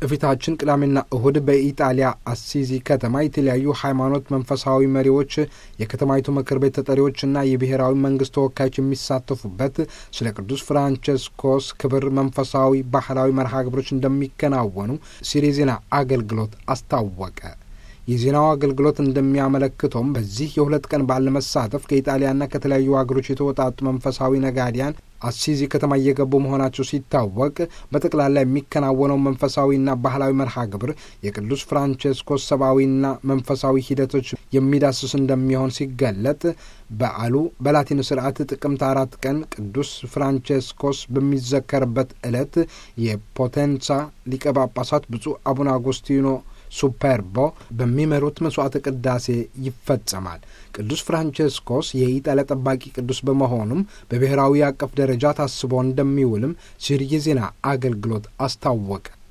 እፊታችን ቅዳሜና እሁድ በኢጣሊያ አሲዚ ከተማ የተለያዩ ሃይማኖት መንፈሳዊ መሪዎች፣ የከተማይቱ ምክር ቤት ተጠሪዎችና የብሔራዊ መንግስት ተወካዮች የሚሳተፉበት ስለ ቅዱስ ፍራንቸስኮስ ክብር መንፈሳዊ ባህላዊ መርሃ ግብሮች እንደሚከናወኑ ሲሪ ዜና አገልግሎት አስታወቀ። የዜናው አገልግሎት እንደሚያመለክተውም በዚህ የሁለት ቀን በዓል ለመሳተፍ ከኢጣሊያና ከተለያዩ ሀገሮች የተወጣጡ መንፈሳዊ ነጋዲያን አሲዚ ከተማ እየገቡ መሆናቸው ሲታወቅ በጠቅላላ የሚከናወነው መንፈሳዊና ባህላዊ መርሃ ግብር የቅዱስ ፍራንቸስኮስ ሰብአዊና መንፈሳዊ ሂደቶች የሚዳስስ እንደሚሆን ሲገለጥ በዓሉ በላቲን ስርዓት ጥቅምት አራት ቀን ቅዱስ ፍራንቸስኮስ በሚዘከርበት ዕለት የፖቴንሳ ሊቀ ጳጳሳት ብፁዕ አቡነ አጉስቲኖ ሱፐርቦ በሚመሩት መስዋዕተ ቅዳሴ ይፈጸማል። ቅዱስ ፍራንቸስኮስ የኢጣሊያ ጠባቂ ቅዱስ በመሆኑም በብሔራዊ አቀፍ ደረጃ ታስቦ እንደሚውልም ሲሪ የዜና አገልግሎት አስታወቀ።